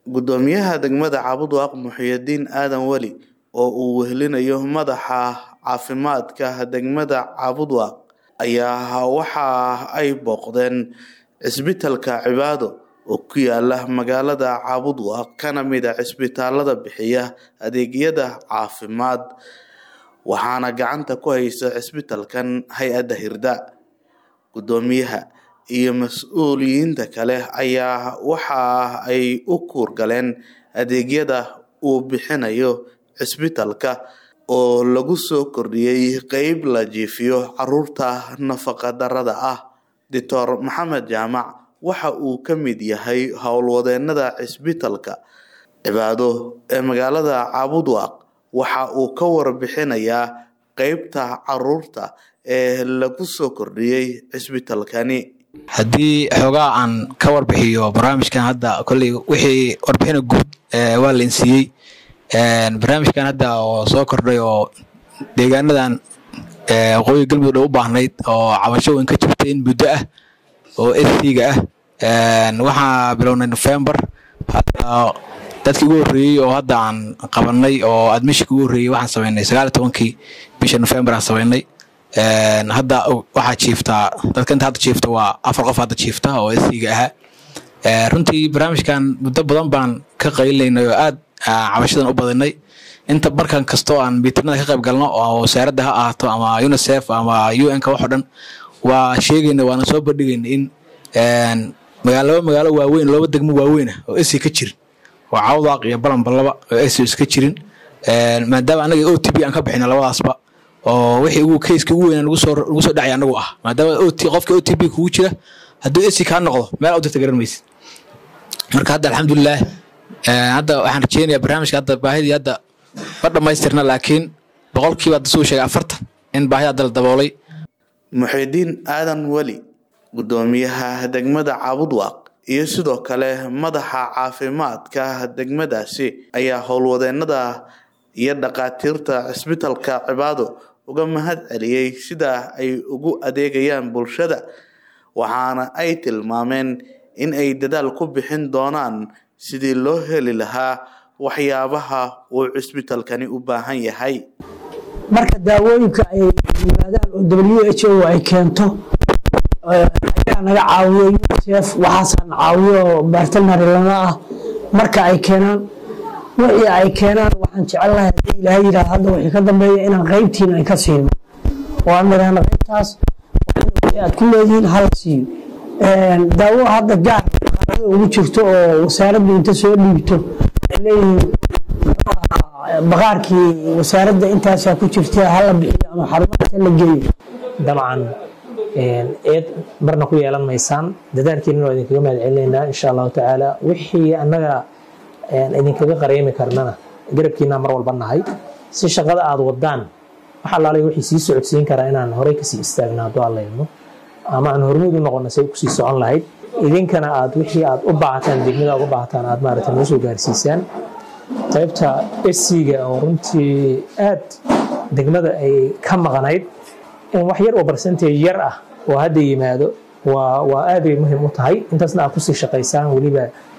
Guddoomiyaha degmada Cabudwaaq Muxyidiin Aadan Weli oo uu wehelinayo madaxa caafimaadka degmada Cabudwaaq ayaa waxa ay booqdeen cisbitaalka Cibaado oo ku yaala magaalada Cabudwaaq kana mid ah cisbitaalada bixiya adeegyada caafimaad waxaana gacanta ku haysa cisbitaalkan hay-adda Hirda. Guddoomiyaha iyo mas'uuliyiinta kale ayaa waxa ay u kuurgaleen adeegyada uu bixinayo cisbitaalka oo lagu soo kordhiyay qeyb la jiifiyo caruurta nafaqa darrada ah. Dr Maxamed Jaamac waxa uu ka mid yahay howlwadeenada cisbitaalka Cibaado ee magaalada Cabudwaaq waxa uu ka warbixinayaa qeybta caruurta ee lagu soo kordhiyay cisbitaalkani. haddii xoogaa aan ka warbixiyo barnaamijkan hadda kolley wixii warbixina guud waa lain siiyey barnaamijkan hadda oo soo kordhay oo deegaanadan waqooyi galmudug dhow u baahnayd oo cabasho weyn ka jirtay in muddo ah oo sc-ga ah waxaa bilownay november hadda dadkii ugu horreeyey oo hadda aan qabanay oo admishinka ugu horreeyey waxaan sameynay sagaal iyo tobankii bisha november aan sameynay hadda waxaa jiiftaa dadka inta hadda jiifta waa afar qof hadda jiifta oo sc-ga ahaa runtii barnaamijkan muddo badan baan ka qaylinay oo aad cabashadan u badinay inta markan kastoo aan miitinada ka qayb galno oo wasaaradda ha ahaato ama unicef ama un-ka wax oo dhan waa sheegayna waana soo bandhigayna in magaalo laba magaalo waaweyn laba degmo waaweyn ah oo sc ka jirin oo cawdaaq iyo balanbalaba oo sc iska jirin maadaama anaga o t b aan ka bixina labadaasba oo wixii ugu keyska ugu weynaa nagu soo nagu soo dhacay anagu ah maadaama ot qofka o t b kugu jira hadduu sc kaa noqdo meel u dirta garan maysid marka hadda alxamdulilah hadda waxaan rajeynayaa barnaamijka hadda baahidii hadda ma dhammaystirna laakiin boqolkiiba hadda suu sheegay afartan in baahida hadda la daboolay Muxyidiin Aadan Weli guddoomiyaha degmada Cabudwaaq iyo sidoo kale madaxa caafimaadka degmadaasi ayaa howlwadeenada iyo dhakhaatiirta cisbitaalka Cibaado uga mahad celiyey sida ay ugu adeegayaan bulshada waxaana ay tilmaameen in ay dadaal ku bixin doonaan sidii loo heli lahaa waxyaabaha uu cisbitaalkani u baahan yahay marka daawooyinka ay yimaadaan oo w h o ay keento ayaa naga caawiyo unicef waxaasaan caawiyo bartnary lana ah marka ay keenaan wixii ay keenaan waxaan jecelnahay haddii ilaahay yidhaah hadda wixii ka dambeeya inaan qeybtiin ay ka siino oo aan nidhaahno qeybtaas wixii aad ku leedihiin hala siiyo daawo hadda gaar qaarada ugu jirto oo wasaaraddu inta soo dhiibto ay leeyihiin baqaarkii wasaaradda intaasaa ku jirta hala bixiyo ama xarumahaas hala geeyo dabcan eed marna ku yeelan maysaan dadaalkiinana waa idinkaga mahad celinaynaa insha allahu tacaala wixii annaga idinkaga qareemi karnana garabkiinaa mar walba nahay si shaqada aada wadaan wax allaalay wixii sii socodsiin karaa inaan horey kasii istaagna hadduu allayno ama aan hormuud u noqono say kusii socon lahayd idinkana aad wixii aad u baahataan degmada aad u baahataan aad maaragta noo soo gaarsiisaan qaybta sc-ga oo runtii aad degmada ay ka maqnayd in wax yar oo barcentage yar ah oo hadda yimaado waa waa aad bay muhiim u tahay intaasna aad kusii shaqaysaan weliba